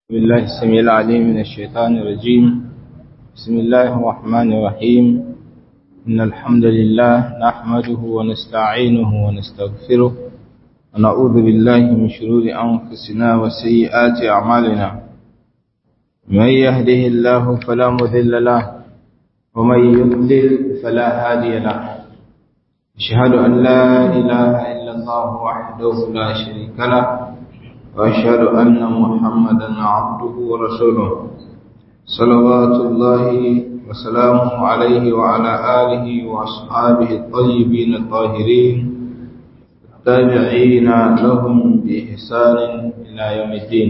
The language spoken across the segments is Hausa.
بالله السميع العليم من الشيطان الرجيم بسم الله الرحمن الرحيم إن الحمد لله نحمده ونستعينه ونستغفره ونعوذ بالله من شرور أنفسنا وسيئات أعمالنا من يهده الله فلا مذل له ومن يضلل فلا هادي له أشهد أن لا إله إلا الله وحده لا شريك له وأشهد أن محمدا عبده ورسوله صلوات الله وسلامه عليه وعلى آله وأصحابه الطيبين الطاهرين التابعين لهم بإحسان إلى يوم الدين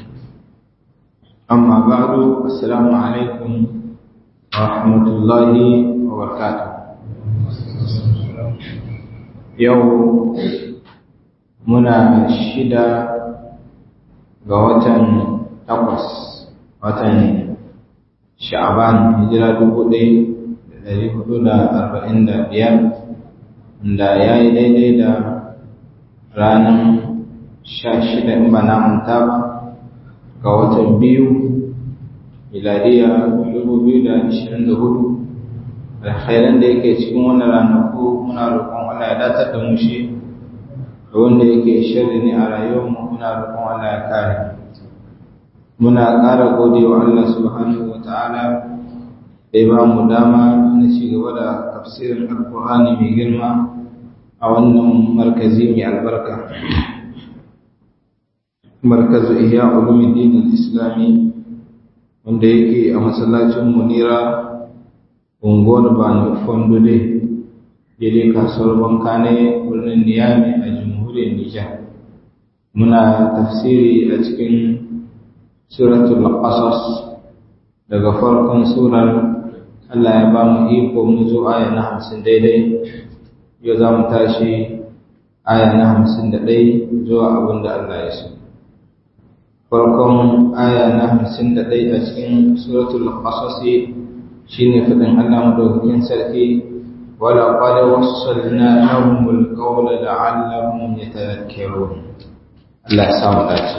أما بعد السلام عليكم ورحمة الله وبركاته يوم muna shida ga watan takwas watan sha'aban hijira dubu ɗaya da ɗari hudu da arba'in da biyar da ya yi daidai da ranar sha shida in ba na manta ba ga watan biyu miladiya dubu biyu da ashirin da hudu alkhairan da yake cikin wannan ranaku muna roƙon Allah ya datar da mu shi da wanda yake shirri ne a rayuwarmu muna roƙon Allah ya kare muna ƙara gode wa Allah subhanahu wa ta'ala da ya ba mu dama na ci gaba da tafsirin alƙur'ani mai girma a wannan markazi mai albarka markazu ihya ulumuddin islami wanda yake a masallacin munira unguwar bani fondule daidai kasuwar banka ne birnin niyami a jamhuriyar nijar muna tafsiri a cikin suratul qasas daga farkon surar Allah ya ba mu iko mu zo aya na hamsin daidai yau za mu tashi aya na hamsin da ɗai zuwa abin da Allah ya so farkon aya na hamsin da ɗai a cikin suratul qasas shine faɗin Allah madaukakin sarki ولقد وصلنا لهم القول لعلهم يتذكرون Allah ya samu dace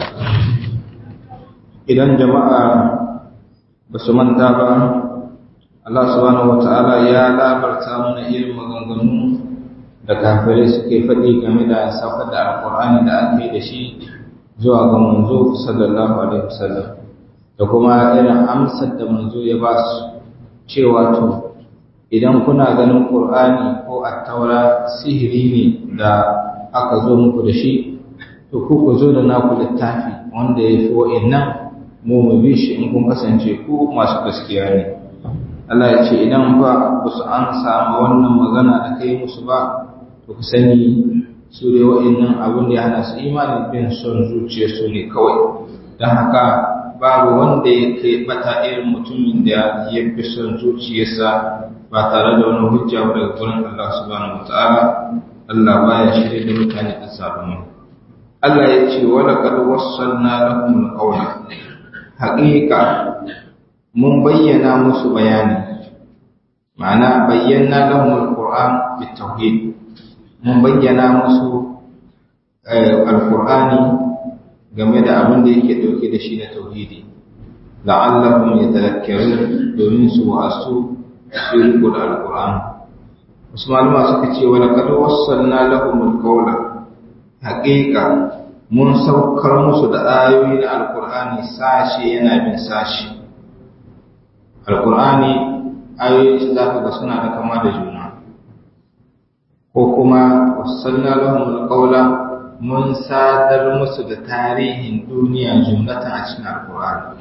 idan jama'a ba su manta ba Allah subhanahu wata'ala ya labarta mana irin maganganu da kafirai suke faɗi game da saukar da alƙur'ani da aka yi da shi zuwa ga manzo sallallahu alaihi wasallam da kuma irin amsar da manzo ya ba su cewa to idan kuna ganin ƙur'ani ko attaura sihiri ne da aka zo muku da shi to ku ku zo da naku littafi wanda ya fi wa'innan mu mu bi shi in kun kasance ku masu gaskiya ne Allah ya ce idan ba ku su an samu wannan magana da kai musu ba to ku sani su dai wa'innan abin da ya hana su imanin bin son zuciya su ne kawai don haka babu wanda ya kai bata irin mutumin da ya fi son zuciyarsa ba tare da wani hujja ba daga gurin Allah subhanahu wataala Allah baya shirye da mutane da sabon Allah ya ce wala qad wassalna lahum alqawla haqiqa mun bayyana musu bayani ma'ana bayyana lahum alquran bitawhid mun bayyana musu alqurani game da abin da yake dauke da shi na tauhidi la'allahum yatadhakkarun domin su wa'asu shirku da alquran wasu malama suka ce wala kad wassalna lahum alqawla haqiqa mun saukar musu da ayoyi na alqur'ani sashi yana bin sashi alqur'ani ayoyi su zaka ga suna da kama da juna ko kuma wassalna lahum alqawla mun sadar musu da tarihin duniya jumlatan a cikin alqur'ani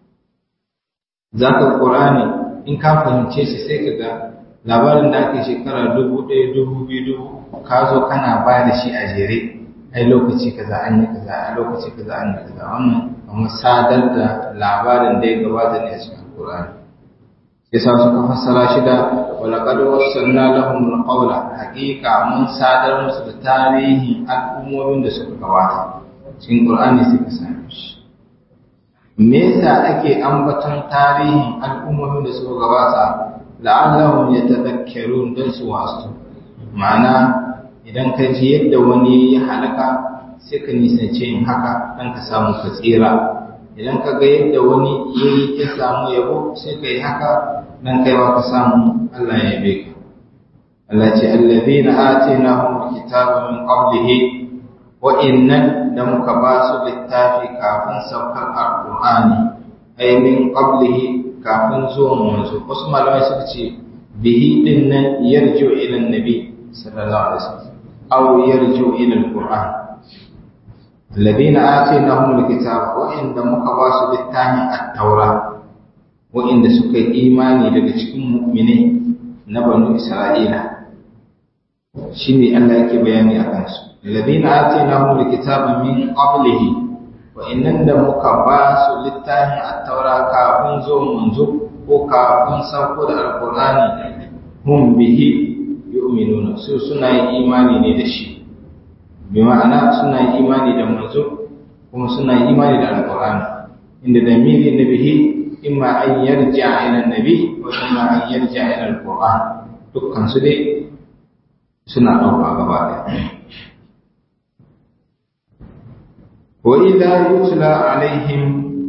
zaka qur'ani in ka fahimce shi sai ka ga labarin da ake shekara dubu ɗaya dubu biyu dubu ka zo kana ba da shi a jere ai lokaci kaza an yi kaza a lokaci kaza an yi kaza wannan kamar sadar da labarin da ya gabata ne a cikin Qur'ani sai sa suka fassara shi da walaqad wassalna lahum alqawla haqiqa mun sadar musu da tarihin al'ummomin da suka gabata cikin Qur'ani sai ka same shi me yasa ake ambaton tarihin al'ummomin da suka gabata la'allahum yatadhakkarun dan su wasu ma'ana idan ka ji yadda wani ya halaka sai ka nisance yin haka dan ka samu ka tsira idan ka ga yadda wani yayi ya samu yabo sai ka yi haka dan kaiwa ka samu Allah ya yabe ka Allah ce allazina atainahum kitaba min qablihi wa innan da muka ba su littafi kafin saukar alqur'ani ay min qablihi kafin zuwan manzo wasu malamai suka ce bihi din nan yarju ila annabi sallallahu alaihi wasallam aw yarju ila alqur'an alladhina atainahum alkitaba wa inda muka ba su littafin at-taura wa inda suka yi imani daga cikin mu'minai na banu isra'ila shine Allah yake bayani akan su alladhina atainahum alkitaba min qablihi wa innan da muka ba su littafin at-taura kafin zo manzo ko kafin sauko da alqur'ani hum bihi yu'minuna su suna yin imani ne da shi bi ma'ana suna yin imani da manzo kuma suna yin imani da alqur'ani inda da miri na bihi imma an yarja ila nabi wa imma an yarja ila alqur'an dukkan su dai suna ɗauka gaba ɗaya wa idza yutla alaihim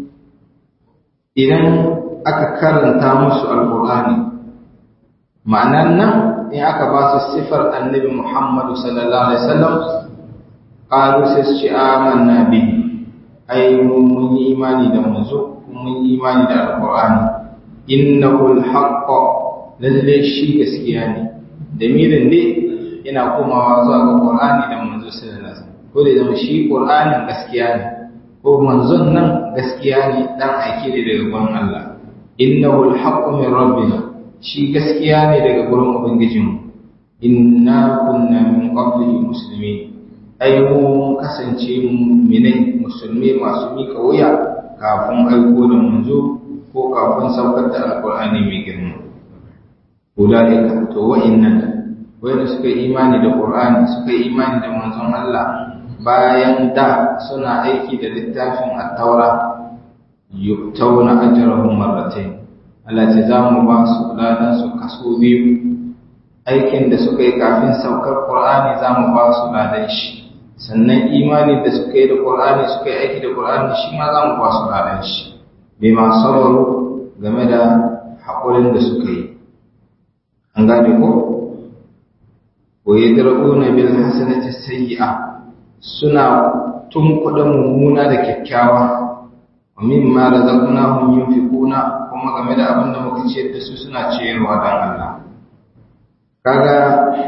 idan aka karanta musu alqur'ani ma'anan nan in aka ba su sifar annabi Muhammadu sallallahu alaihi wasallam qalu sai su ce amanna bi ai mun yi imani da manzo mun yi imani da alqur'ani innahu alhaq lalle shi gaskiya ne damirin ne yana komawa zuwa ga qur'ani da manzo sallallahu alaihi wasallam ko da zama shi qur'anin gaskiya ne ko manzon nan gaskiya ne dan aiki ne daga gurin Allah innahu alhaq min rabbina shi gaskiya ne daga gurin ubangijinmu inna kunna min qablihi muslimin ai mu kasance mu'minai musulmi masu mika wuya kafin aiko da manzo ko kafin saukar da alqur'ani mai girma ulaika to wa'innan wanda suka yi imani da qur'ani suka yi imani da manzon Allah bayan da suna aiki da littafin at-taura yu'tawna ajrahum marratayn Allah ce za mu ba su ladan su kaso biyu aikin da suka yi kafin saukar Qur'ani za mu ba su ladan shi sannan imani da suka yi da Qur'ani suka yi aiki da Qur'ani shi ma za mu ba su ladan shi bai ma sauraro game da haƙurin da suka yi an gane ko wa yadra'una bil hasanati sayyi'a suna tunkuɗa mummuna da kyakkyawa wa mimma razaqnahum yunfiquna kuma game da abin da muka ciyar da su suna ciyarwa don Allah kaga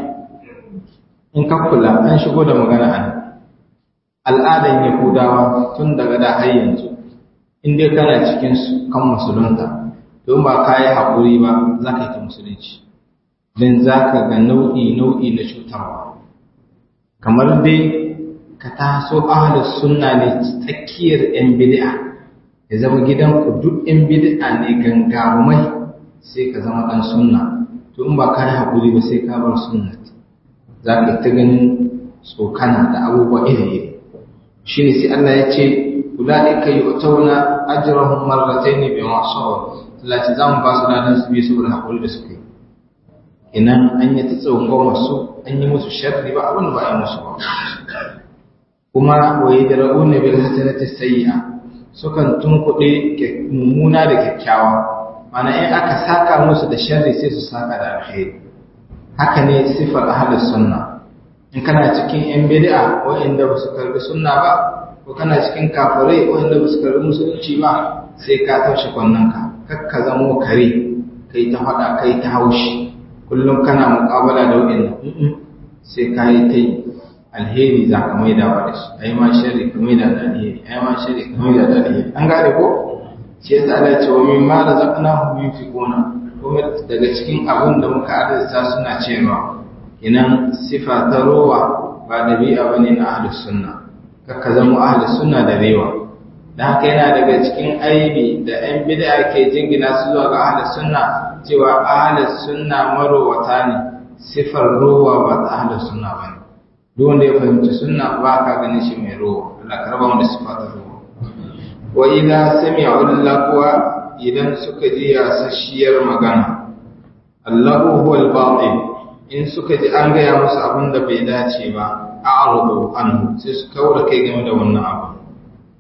in ka kula an shigo da magana an al'adan yahudawa tun daga da har yanzu in dai kana cikin su kan musulunta to ba ka yi haƙuri ba za ka yi ta musulunci don za ka ga nau'i nau'i na cutarwa kamar dai ka taso ahalus sunna ne tsakiyar 'yan bid'a ya zama gidanku duk ‘yan bid'a ne gangarumai sai ka zama ɗan sunna to in ba ka yi haƙuri ba sai ka bar sunna za ka ta ganin tsokana da abubuwa iri-iri shi ne sai Allah ya ce kula da ka yi otauna ajirahun marratai ne bai masu wa talaci za mu ba su ladan su biyu saboda haƙuri da suka yi inan an yi ta tsawon masu an yi musu sharri ba abin da ba a yi musu ba kuma waye da ra'u ne bil hasanati sayyi'a sukan tunkuɗe mummuna da kyakkyawa mana in aka saka musu da sharri sai su saka da alheri haka ne sifar ahlus sunna in kana cikin yan bid'a wa'anda ba su karbi sunna ba ko kana cikin kafirai wa'anda ba su karbi musulunci ba sai ka taushe kwannanka kar ka zamo kare kai ta faɗa kai ta haushi kullum kana muƙabala da wa'annan sai ka yi ta yi alheri za ka maida wa da shi ai ma shari ka maida da alheri ai ma shari ka maida da alheri an gane ko shi yasa Allah ce wa min ma razaqnahum yunfiquna kuma daga cikin abin da muka arzuta suna cewa inan sifa ta rowa ba dabi'a bane na ahlus sunna kakka zama ahlus sunna da rewa dan haka yana daga cikin aibi da ɗan bid'a ke jingina su zuwa ga ahlus sunna cewa ahlus sunna marowata ne sifar rowa ba ta ahlus sunna bane duk wanda ya fahimci sunna ba ka ganin shi mai rowa Allah ka raba mu da sifata rowa wa idza sami'u laqwa idan suka ji yasashiyar magana Allahu huwal batil in suka ji an gaya musu abin da bai dace ba a'rudu anhu sai su kaura kai game da wannan abu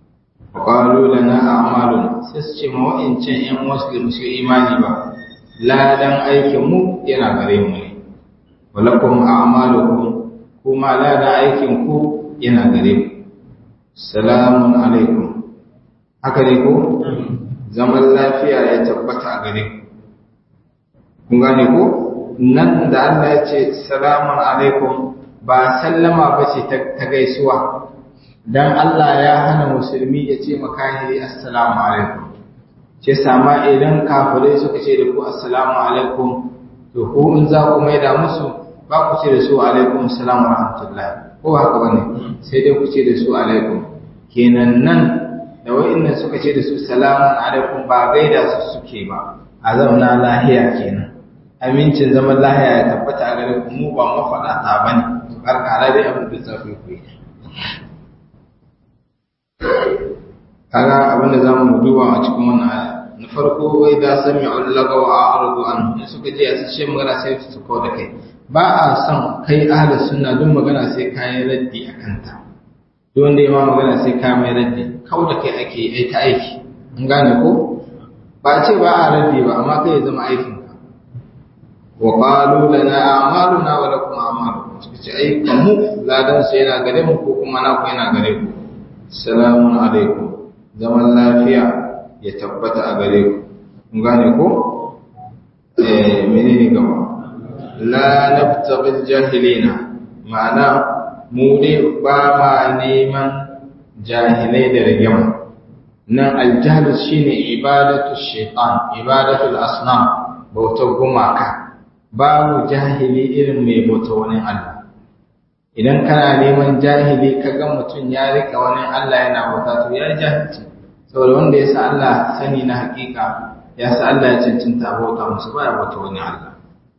wa qalu lana a'malun sai su ce ma wa'incan ƴan muslim su imani ba ladan aikin mu yana gare mu ne walakum a'malukum kuma ladan aikin ku yana gare mu salamun alaikum haka ne ko zaman lafiya ya tabbata a gare ku kun gane ko nan da Allah ya ce salamun alaikum ba sallama ba ce ta gaisuwa dan Allah ya hana musulmi ya ce makahiri assalamu alaikum ce sama idan kafirai suka ce da ku assalamu alaikum to ko in za ku maida musu ba ku ce da su alaikum assalamu rahmatullahi ko haka bane sai dai ku ce da su alaikum kenan nan da wa'annan suka ce da su salamun alaikum ba gaida su suke ba a zauna lahiya kenan amincin zaman lahiya ya tabbata a gare ku mu ba mafaɗata ba ne su karkara dai abin da zafi ku yi kaga abin da za mu duba a cikin wannan aya na farko wai da sami ullaga wa a'rudu an in suka je a sashe magana sai su kawo da kai ba a son kai ahli sunna duk magana sai kayan raddi a kanta duk wanda ya ma magana sai ka mai raddi kawo da kai ake yi ta aiki an gane ko ba ce ba a raddi ba amma kai ya zama aikin wa qalu lana a'maluna wa lakum a'malukum suka ce ai kamu ladan su yana gare mu ko kuma na ku yana gare ku salamun alaikum zaman lafiya ya tabbata a gare ku kun gane ko eh menene gaba la nabtaghi jahilina ma'ana mu ne ba ma neman jahilai da rigima nan aljahl shine ibadatu shaytan ibadatu al-asnam bautar gumaka babu jahili irin mai bauta wani Allah idan kana neman jahili kaga mutum ya rika wani Allah yana bauta to ya jahilci saboda wanda ya sa Allah sani na hakika ya sa Allah ya cancanta bauta musu baya bauta wani Allah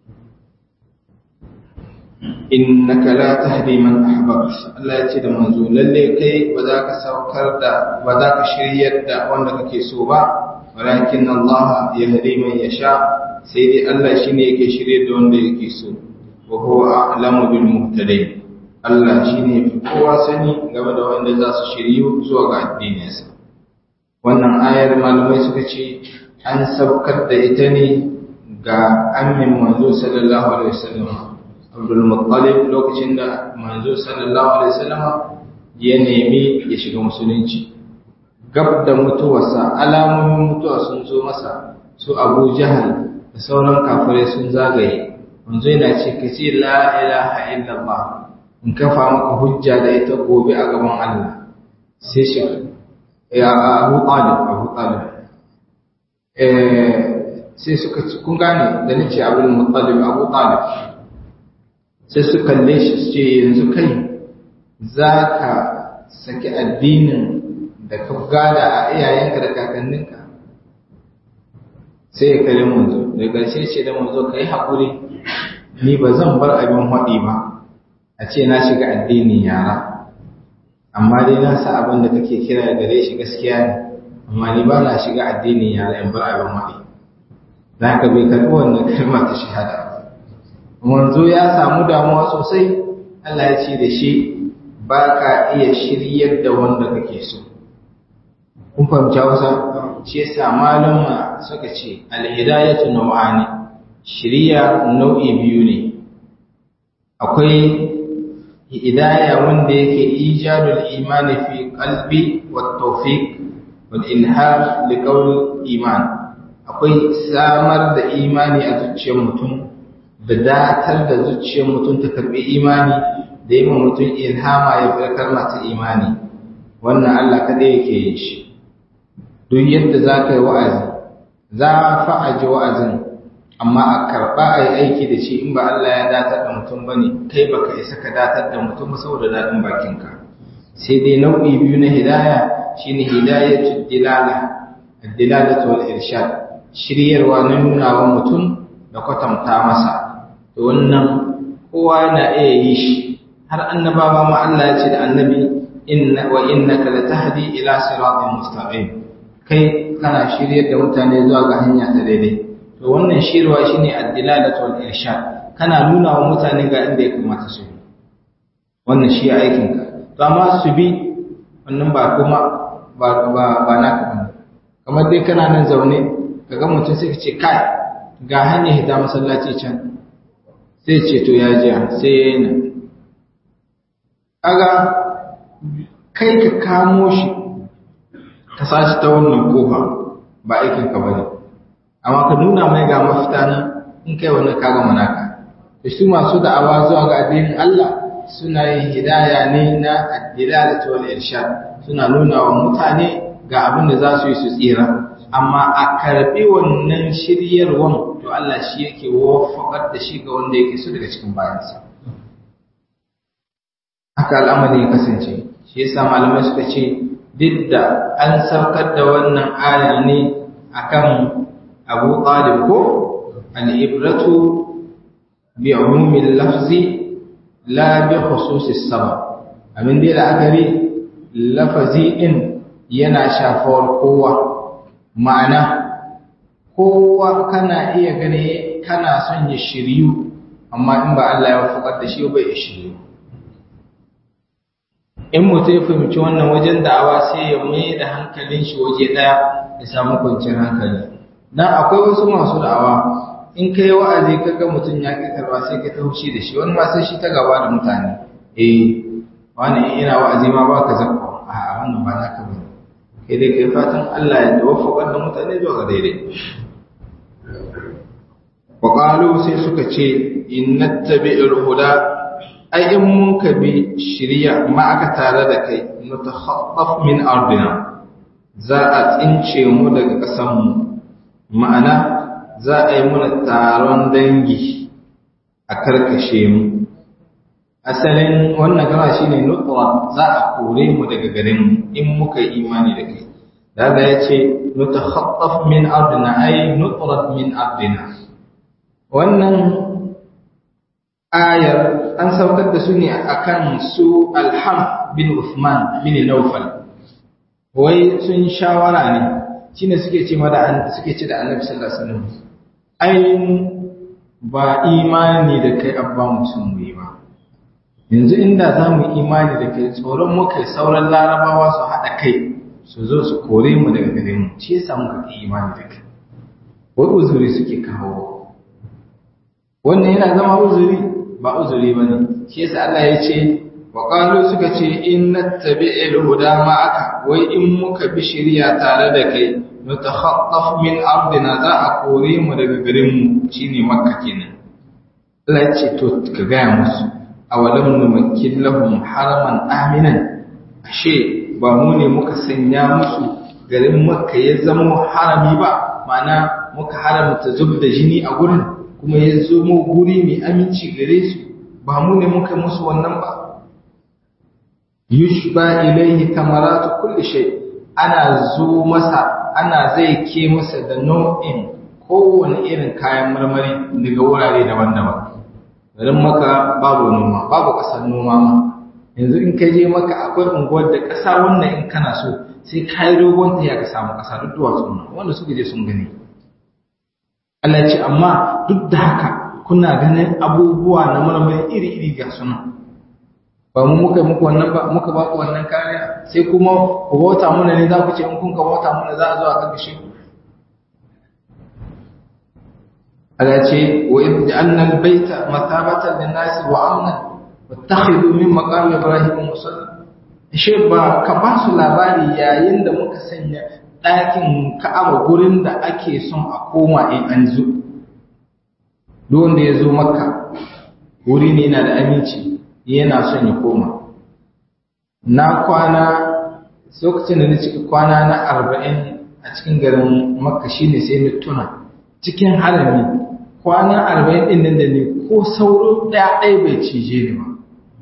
innaka la tahdi man ahbabta Allah ya ce da manzo lalle kai ba za ka saukar da ba za ka shiryar da wanda kake so ba walakin Allah yahdi man yasha sai dai Allah shi ne yake shirye da wanda yake so wa huwa a'lamu bil muhtadin Allah shi ne fi kowa sani game da wanda za su shiryu zuwa ga addininsa wannan ayar malamai suka ce an saukar da ita ne ga amin manzo sallallahu alaihi wasallam Abdul Muttalib lokacin da manzo sallallahu alaihi wasallam ya nemi ya shiga musulunci gab da mutuwarsa alamomin mutuwa sun zo masa su Abu Jahal da sauran kafirai sun zagaye wanzu yana ce ka ce la ilaha illallah in kafa maka hujja da ita gobe a gaban Allah sai shi ya Abu Talib Abu Talib eh sai suka ci kun gane da nace Abdul Muttalib Abu Talib sai su kalle shi su ce yanzu kai zaka saki addinin da ka gada a iyayenka da kakanninka sai ya kare manzo da ƙarshe ce da manzo ka yi haƙuri ni ba zan bar abin haɗi ba a ce na shiga addinin yara amma dai na sa abin da kake kira gare shi gaskiya ne amma ni ba na shiga addinin yara in bar abin haɗi za ka bai karɓi wannan kalma ta shahada manzo ya samu damuwa sosai Allah ya ce da shi ba ka iya shiryar da wanda kake so kun fahimci hausa shi yasa malama suka ce alhidayatu nau'ani shiriya nau'i biyu ne akwai hidaya wanda yake ijadul imani fi qalbi wat tawfiq wal ilham li qawl iman akwai samar da imani a zuciyar mutum da datar da zuciyar mutum ta karbi imani da yi mutum ilhama ya fi kalmata imani wannan Allah kadai yake yin shi duk yadda za ka yi wa'azi za fa a ji wa'azin amma a karɓa a yi aiki da shi in ba Allah ya datar da mutum ba ne kai ba ka isa ka datar da mutum saboda daɗin bakinka sai dai nau'i biyu na hidaya shi ne hidayatu dilala dilala wal irshad shiryarwa na nuna wa mutum da kwatanta masa to wannan kowa yana iya yi shi har annabawa ma Allah ya ce da annabi inna wa innaka latahdi ila siratin mustaqim kai kana shiryar da mutane zuwa ga hanya ta daidai to wannan shirwa shine ad-dilalatu wal irshad kana nuna wa mutane ga inda ya kamata su bi wannan shi aikin ka to amma su bi wannan ba kuma ba ba ba naka bane kamar dai kana nan zaune kaga mutum sai ka ce kai ga hanyar hita masallaci can sai ce to ya jiya sai ya yi nan kaga kai ka kamo shi ka sashi ta wannan kofa ba aikin ka bane amma ka nuna mai ga mafita nan in kai wannan kaga manaka da su masu da'awa zuwa ga addinin Allah suna yin hidaya ne na ad-dilalatu wal irshad suna nuna wa mutane ga abin da za su yi su tsira amma a karbi wannan shiryarwan to Allah shi yake wafakar da shi ga wanda yake so daga cikin bayansa haka al'amari ya kasance shi yasa malamai suka ce duk da an saukar da wannan aya ne akan Abu Talib ko al-ibratu bi umumil lafzi la bi khususis sabab abin da la'akari lafazi din yana shafawar kowa ma'ana kowa kana iya gane kana son ya shiryu amma in ba Allah ya wafakar da shi bai ya shiryu in mutum ya fahimci wannan wajen da'awa sai ya mai da hankalin shi waje ɗaya ya samu kwanciyar hankali dan akwai wasu masu da'awa in ka yi wa'azi ka ga mutum ya ƙi karba sai ka ta hushi da shi wani ma sai shi ta gaba da mutane eh wani in ina wa'azi ma ba ka zakwa a wannan ba naka bane kai dai kai fatan Allah ya tawaffaka da mutane zuwa ga daidai wa qalu sai suka ce innattabi'ul huda ai in mun ka bi shirya ma aka tare da kai nutakhaffaf min ardina za a tsince mu daga ƙasar mu ma'ana za a yi muna taron dangi a karkashe mu asalin wannan gama shine nutwa za a kore mu daga garin mu in muka yi imani da kai daga ya ce nutakhaffaf min ardina ai nutrat min ardina wannan ayar an saukar da su ne akan su alham bin Uthman bin Naufal wai sun shawara ne shine suke ce mada suke ce da Annabi sallallahu alaihi wasallam ai ba imani da kai abba musun mu ba yanzu inda za mu imani da kai tsoron muka sauran larabawa su haɗa kai su zo su kore mu daga gare mu shi yasa muka ki imani da kai wai uzuri suke kawo wannan yana zama uzuri ba uzuri ba ne shi yasa Allah ya ce wa qalu suka ce in nattabi'il huda ma'aka wai in muka bi shari'a tare da kai nutakhaffaf min ardina za a kore mu daga garin mu shine makka kenan Allah ya ce to ka gaya musu awalam numakkin lahum haraman aminan ashe ba mu ne muka sanya musu garin makka ya zama harami ba ma'ana muka haramta zub da jini a gurin kuma ya zo mu guri mai aminci gare su ba mu ne muka musu wannan ba yushba ilaihi kamaratu kulli shay ana zo masa ana zai ke masa da nau'in kowane irin kayan marmari daga wurare daban-daban garin maka babu noma babu ƙasar noma ma yanzu in ka je maka akwai unguwar da ƙasa wannan in kana so sai ka yi dogon ta ya ka samu ƙasa duk duwatsu wanda suka je sun gani Allah ce amma duk da haka kuna ganin abubuwa na marmari iri-iri ga suna ba mu muka muku wannan ba muka ba ku wannan kariya sai kuma ku bauta muna ne za ku ce in kun ka bauta muna za a zo a karkashe ku Allah ce wa idh ja'alna al-baita mathabatan lin-nas wa amnan wattakhidhu min maqam ibrahim musalla shi ba ka ba su labari yayin da muka sanya ɗakin ka'aba gurin da ake son a koma in an zo duk wanda ya zo makka wuri ne na da aminci yana son ya koma na kwana lokacin da na cika kwana na arba'in a cikin garin makka shine sai na tuna cikin harami kwana arba'in ɗin nan da ne ko sauro ɗaya ɗaya bai cije ni ba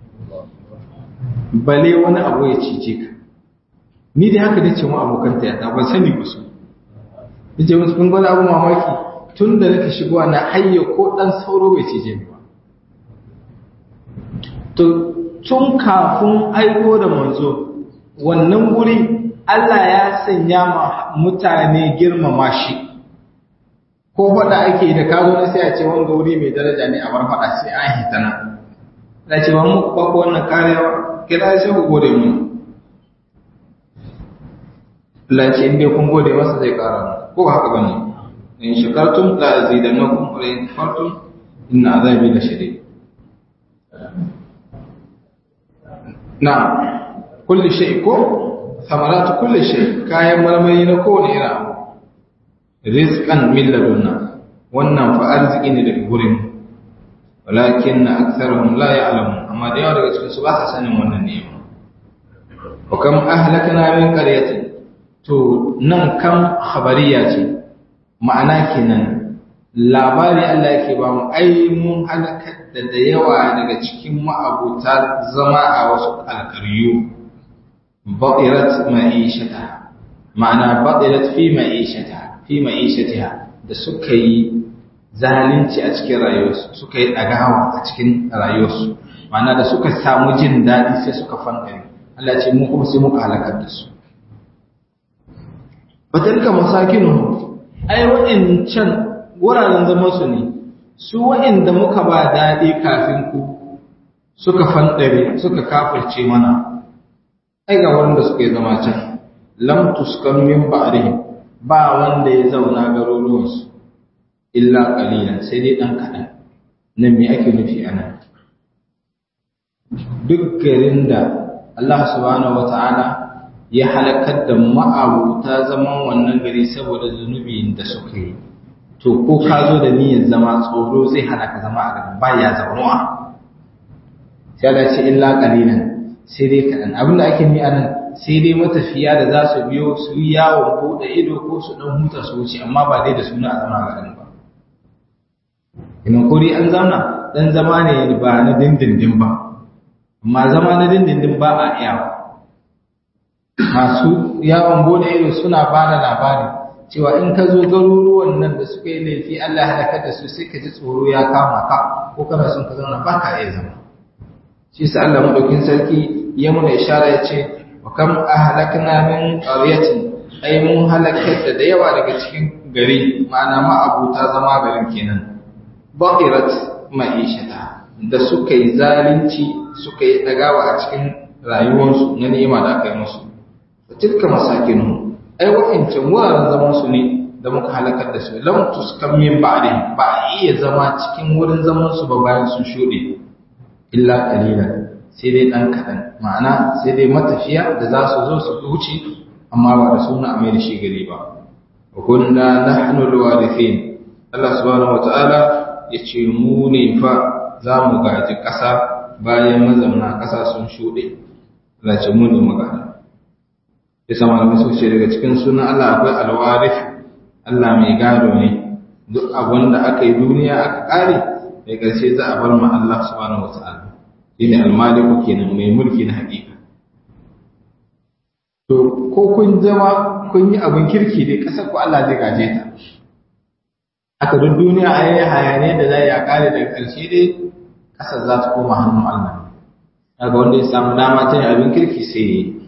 bale wani abu ya cije ka ni dai haka dace mu abokan ta yada ban sani ba su yace musu kun gwada abu mamaki tun da nake shigowa na hayya ko dan sauro bai cije ni ba to tun kafin aiko da manzo wannan guri Allah ya sanya ma mutane girmama shi ko faɗa ake da ka zo na sai a ce wanga wuri mai daraja ne a bar faɗa sai an hita nan da ce ba mu ba ko wannan karewa kira sai ku gode mu Allah ce in dai kun gode masa zai ƙara mu ko ba haka bane in shakartum la azidannakum wa in kafartum inna azabi la shadid na kulli shay ko samaratu kulli shay kayan marmari na kowane irin abu rizqan min ladunna wannan fa arziki ne daga gurin walakin aktharuhum la ya'lamun amma da yawa daga cikin su ba sa sanin wannan ni'ima wa kam ahlakna min qaryatin to nan kam khabariya ce ma'ana kenan labari Allah yake ba mu ai mun halakar da da yawa daga cikin ma'abuta zama a wasu alƙaryu ba'irat ma'ishata ma'ana ba'irat fi ma'ishata fi ma'ishatiha da suka yi zalunci a cikin rayuwarsu suka yi ɗagawa a cikin rayuwarsu ma'ana da suka samu jin daɗi sai suka fankare Allah ce mu kuma sai muka halakar da su batalka masakinu ai waɗancan wuraren zama su ne su waɗanda muka ba daɗi kafin ku suka fanɗare suka kafirce mana ai ga wanda suka yi zama can lam tuskan min ba'rihim ba wanda ya zauna garuruwansu illa qalilan sai dai dan kaɗan nan me ake nufi anan duk garin da Allah subhanahu wata'ala ya halakar da ma'abuta zaman wannan gari saboda zunubin da suka yi to ko ka zo da niyyar zama tsoro zai hana ka zama a garin ba ya zaunuwa sai Allah ce illa qalilan sai dai kaɗan abinda ake ni anan sai dai matafiya da za su biyo su yi yawon buɗe ido ko su ɗan huta su wuce amma ba dai da suna a zama garin ba ina kuri an zauna ɗan zama ne ba na dindindin ba amma zama na dindindin ba a iyawa masu yawon bude ido suna ba da labari cewa in ka zo garuruwan nan da suka yi laifi Allah ya halaka da su sai ka ji tsoro ya kama ka ko kana son ka zauna ba ka iya zama shi sa Allah madaukin sarki ya muna ishara ya ce wa kam ahlakna min qaryatin ai mun halakar da da yawa daga cikin gari ma'ana ma abuta zama garin kenan baqirat ma'ishata da suka yi zalunci suka yi dagawa a cikin rayuwarsu na ni'ima da aka yi musu tilka masakinu ai wa'ancan wuraren zaman su ne da muka halakar da su lam tuskan min ba'di ba a iya zama cikin wurin zaman su ba bayan sun shuɗe illa qalilan sai dai dan kadan ma'ana sai dai matafiya da za su zo su wuce amma ba da suna amai da shi gari ba wa kunna nahnu alwarithin Allah subhanahu wataala yace mu ne fa za mu gaji ƙasa bayan mazauna ƙasa sun shuɗe Allah ce mu ne magana ya sama da musu ce daga cikin sunan Allah akwai alwarif Allah mai gado ne duk abin da aka yi duniya aka ƙare da ƙarshe za a bar ma Allah subhanahu wata'ala shine almaliku kenan mai mulki na haƙiƙa to ko kun zama kun yi abin kirki dai ƙasar ku Allah zai gaje ta aka duk duniya a yi hayane da za a ƙare daga ƙarshe dai ƙasar za ta koma hannun Allah daga wanda ya samu dama ta yin abin kirki sai ya yi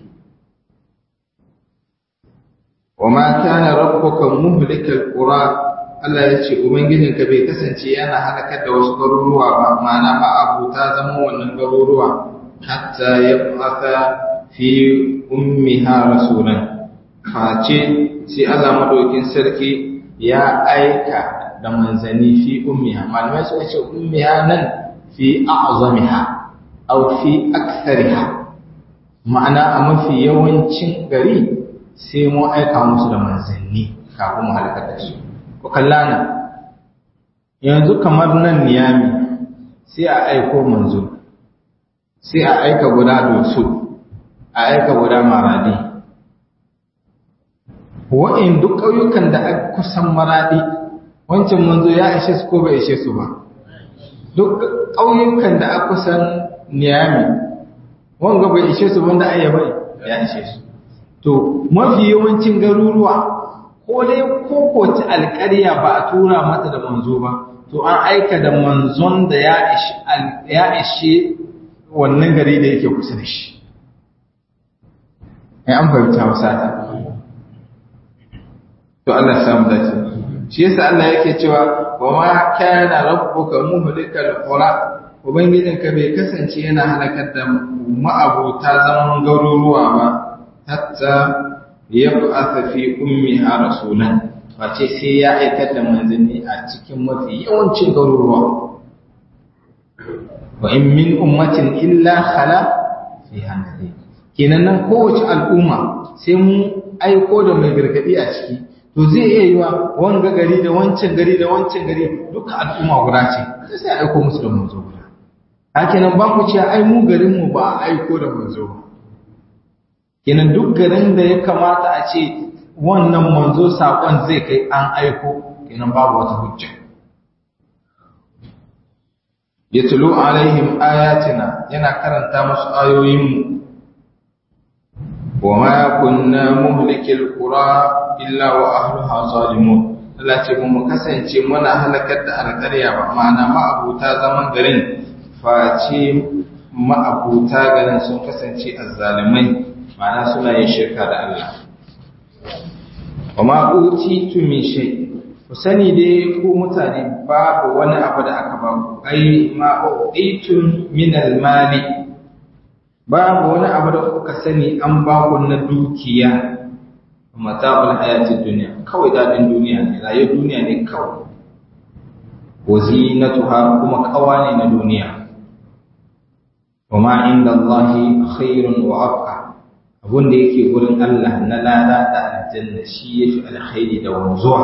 وما كان ربك مهلك القرى Allah ya ce Ubangijinka bai kasance yana halakar da wasu garuruwa ba, ma'ana ba abu ta zama wannan garuruwa, hatta ya fata fi ummiha rasulan. Face sai Allah madaukin sarki ya aika da manzanni fi ummiha, malamai suka ce ummiha nan fi a'zamiha, au fi akthariha. Ma'ana a mafi yawancin gari sai mu aika musu da manzanni kafin mu halakar da su ku kallana yanzu kamar nan niyami sai a aiko manzo sai a aika guda dosu a aika guda maradi wa'in duk ƙauyukan da aka kusan maradi wancan manzo ya ishe su ko bai ishe su ba duk ƙauyukan da aka kusan niyami wanga bai ishe su wanda ayyabai ya ishe su to mafi yawancin garuruwa ko dai kokoci alƙarya ba a tura mata da manzo ba to an aika da manzon da ya ishe wannan gari da yake kusa da shi ai an fahimta wasa ta to Allah ya samu dace shi yasa Allah yake cewa wa ma kana rabbuka muhlikal qura ubangijinka bai kasance yana halakar da ma'abota zaman garuruwa ba hatta yab'atha fi ummiha rasulan face sai ya aikata da manzanni a cikin mafi yawancin garuruwa wa in min ummatin illa khala fiha nadhir kenan nan kowace al'umma sai mun aiko da mai gargadi a ciki to zai iya yiwa wanga gari da wancan gari da wancan gari duka al'umma guda ce sai aiko musu da manzo guda hakenan ba ku ce ai mu garin mu ba a aiko da manzo ba kenan duk garin da ya kamata a ce wannan manzo sakon zai kai an aiko kenan babu wata hujja yatlu alaihim ayatina yana karanta musu ayoyinmu وما كنا مهلك القرى إلا وأهلها ظالمون Allah ce mu kasance muna halakar da alƙarya ba ma'ana ma'abuta zaman garin face ma'abuta garin sun kasance azzalimai ma'ana suna yin shirka da Allah wa ma utitu min shay ku sani dai ku mutane babu wani abu da aka ba ku ai ma utitu min al-mali babu wani abu da kuka sani an ba ku na dukiya mata'ul hayatid dunya kawai dadin duniya ne rayuwar duniya ne kawai wazinatuha kuma kawa ne na duniya wama inda Allah khairun wa abqa abun da yake gurin Allah na lada da aljanna shi yafi alkhairi da wanzuwa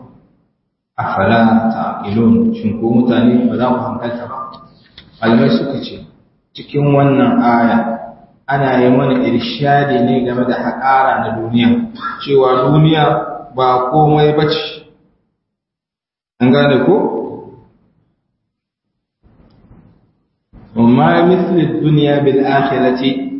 afala taqilun shin ko mutane ba za ku hankalta ba malamai suka ce cikin wannan aya ana yi mana irshadi ne game da haƙara na duniya cewa duniya ba komai ba ce an gane ko? amma misli duniya bil akhirati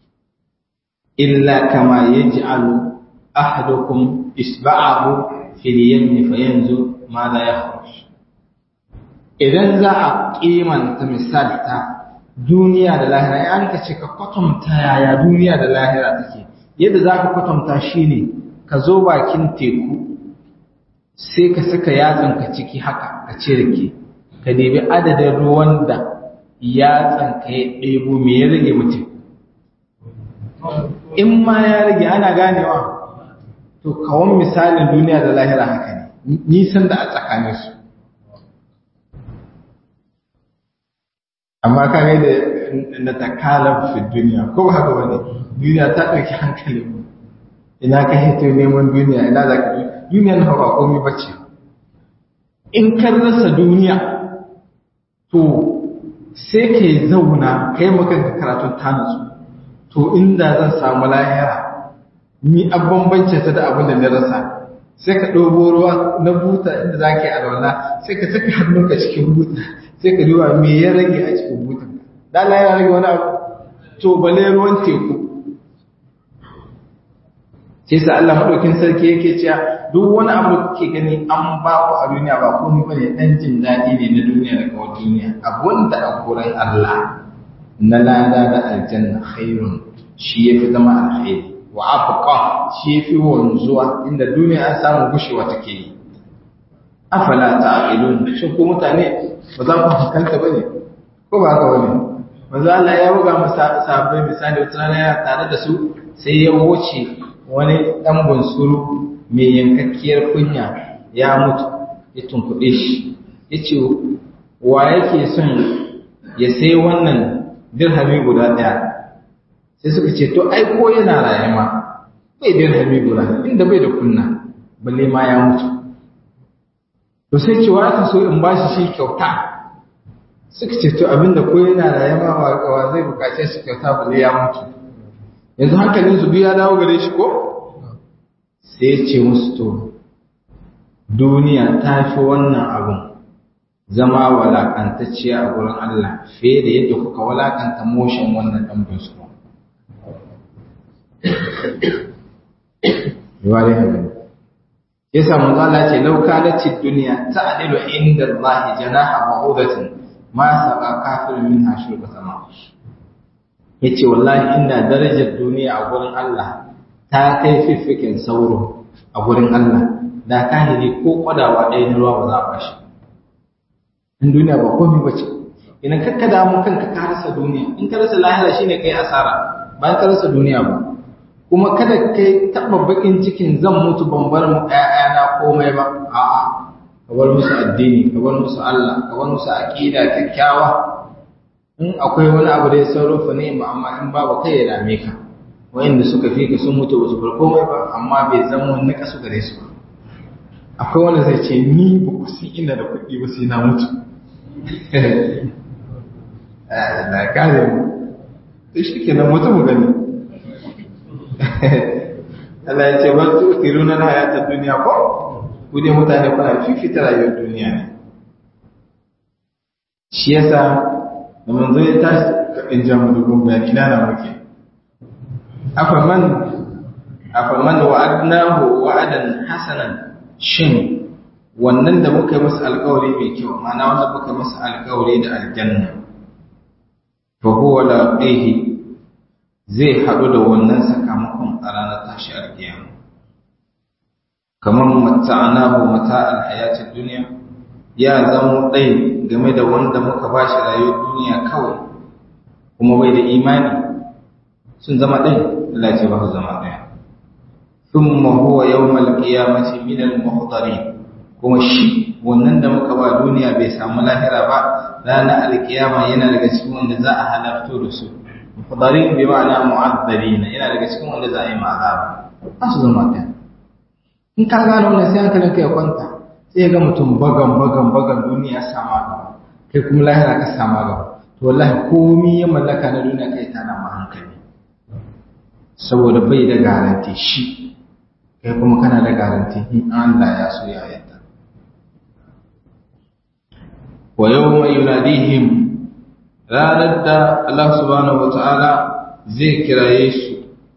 illa kama yaj'alu ahadukum isba'ahu fil yamni fayanzu ma la yakhruj idan za a kimanta misalta duniya da lahira ya an ce ka kwatanta yaya duniya da lahira take yadda za ka kwatanta shi ne ka zo bakin teku sai ka saka yatsanka ciki haka ka cirke ka debi adadin ruwan da yatsanka ya ɗebo me ya rage mutum in ma ya rage ana ganewa to kawon misalin duniya da lahira haka ne nisan da a tsakaninsu amma ka ga da na takalar fi duniya ko ba haka bane duniya ta ɗauki hankalin mu ina ka hito neman duniya ina za ka duniya na ba komai bace in ka rasa duniya to sai ka yi zauna kai maka ka karatun tanatsu to inda zan samu lahira ni a bambance ta da abin da na rasa sai ka ɗobo ruwa na buta inda za ka yi alwala sai ka saka hannunka cikin buta sai ka duba me ya rage a cikin butan dala ya rage wani abu to bale ruwan teku sai sa Allah madaukin sarki yake cewa duk wani abu da kake gani an ba ku a duniya ba komai bane dan jin daɗi ne na duniya da kawai duniya abun da a gurin Allah na lada da aljanna khairun shi yafi zama alkhairi wa abqa shi yafi wanzuwa inda duniya an samu gushewa take yi afala ta'qilun shin ko mutane ba za ku hankalta bane ko ba haka bane manzo Allah ya buga masa sahabbai misali wata rana ya tare da su sai ya wuce wani dan bunsuru mai yankakkiyar kunya ya mutu ya tunkuɗe shi yace wa yake son ya sai wannan dirhami guda ɗaya sai suka ce to ai ko yana raye ma bai dirhami guda inda bai da kunna balle ma ya mutu to sai ce wa ka so in bashi shi kyauta suka ce to abinda ko yana raye ma wa zai bukace shi kyauta balle ya mutu yanzu hankalin su ya dawo gare shi ko sai ce musu to duniya ta fi wannan abun zama walakantacciya a gurin Allah fiye da yadda kuka walakanta motion wannan ɗan bisu. Yawa dai haka Ya samu zala ce lauka da ci duniya ta adilu inda Allah janaha ba'udatin ma saba kafirin min hashir ba sama. Ya ce wallahi inda darajar duniya a gurin Allah ta kai fiffikin sauro a gurin Allah da kahiri ko kwadawa ɗaya na ruwa ba za a bashi. in duniya ba komai ba ce idan kakka damu kanka ka rasa duniya in ka rasa lahira shine kai asara bayan ka rasa duniya ba kuma kada kai taba bakin cikin zan mutu ban bar mu ƴaƴana komai ba a'a ka bar musu addini ka bar musu Allah ka bar musu aqida kyakkyawa in akwai wani abu da ya sarrafa ne ba amma in babu kai ya dame ka wayanda suka fi ka sun mutu wasu bar komai ba amma bai zama wani kasu gare su ba akwai wanda zai ce ni ba ku si ina da kuɗi ba sai na mutu da kare mu to shi ke nan mutu mu gani Allah ya ce ba su tiru na hayata duniya ko ku dai mutane kuna fifita rayuwar duniya ne shi yasa da manzo ya tashi kaɗin jamu dubun bayani ina na muke afaman afaman wa'adnahu wa'adan hasanan shin wannan da muka yi masa alkawari mai kyau mana wanda muka yi masa alkawari da aljanna fa huwa laqihi zai haɗu da wannan sakamakon a ranar tashi alkiyama kamar mata'anahu mata'al hayatid dunya ya zama ɗai game da wanda muka ba shi rayuwar duniya kawai kuma bai da imani sun zama ɗai Allah ce ba su zama ɗaya thumma huwa yawmal qiyamati min al muhdarin kuma shi wannan da muka ba duniya bai samu lahira ba ranar alkiyama yana daga cikin wanda za a halarto da su muhdarin bi ma'ana mu'addalina yana daga cikin wanda za a yi ma'azaba ba su zama ɗaya in ka gano wannan sai hankalinka ya kwanta sai ga mutum bagan bagan bagan duniya sama gaba kai kuma lahira ka sama gaba to wallahi komai ya mallaka na duniya kai tana ma hankali saboda bai da garanti shi kai kuma kana da garanti in Allah ya so ya yadda wa yawma yunadihim ranar da Allah subhanahu wataala zai kiraye su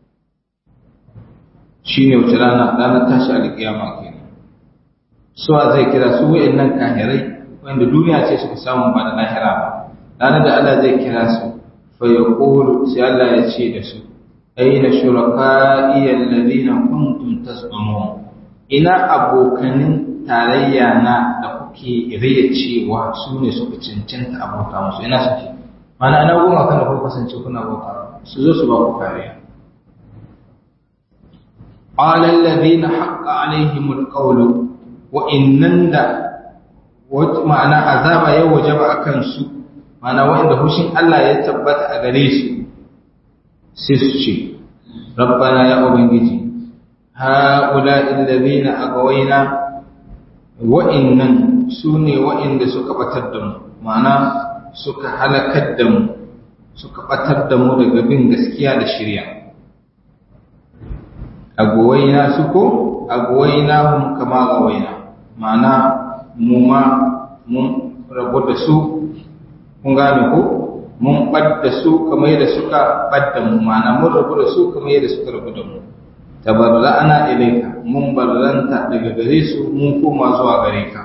shine wace rana ranar tashi alkiyama kenan suwa zai kira su wa'annan kahirai wanda duniya ce suka samu ba da lahira ba ranar da Allah zai kira su fa yaqulu sai Allah ya ce da su aina shuraka'i alladhina kuntum tasbumun ina abokanin tarayya na da kuke riya cewa su ne suka cancanta abota musu ina suke mana ana goma kana ko kasance kuna bauta su zo su ba ku kariya qala alladhina haqqa alaihimul qawlu wa'innan da ma'ana azaba ya wajaba a kansu ma'ana wa'inda hushin Allah ya tabbata a gare su sai su ce rabbana ya ubangiji ha'ula illazina agawaina wa'innan su ne wa'inda suka batar da mu ma'ana suka halakar da mu suka batar da mu daga bin gaskiya da shirya agawaina su ko agawaina hum kama gawaina ma'ana mu ma mun rabu da su kun gane ko mun ɓadda su kamar yadda suka ɓadda mu ma'ana mun rabu da su kamar yadda suka rabu da mu tabarra'ana ilaika mun barranta daga gare su mun koma zuwa gare ka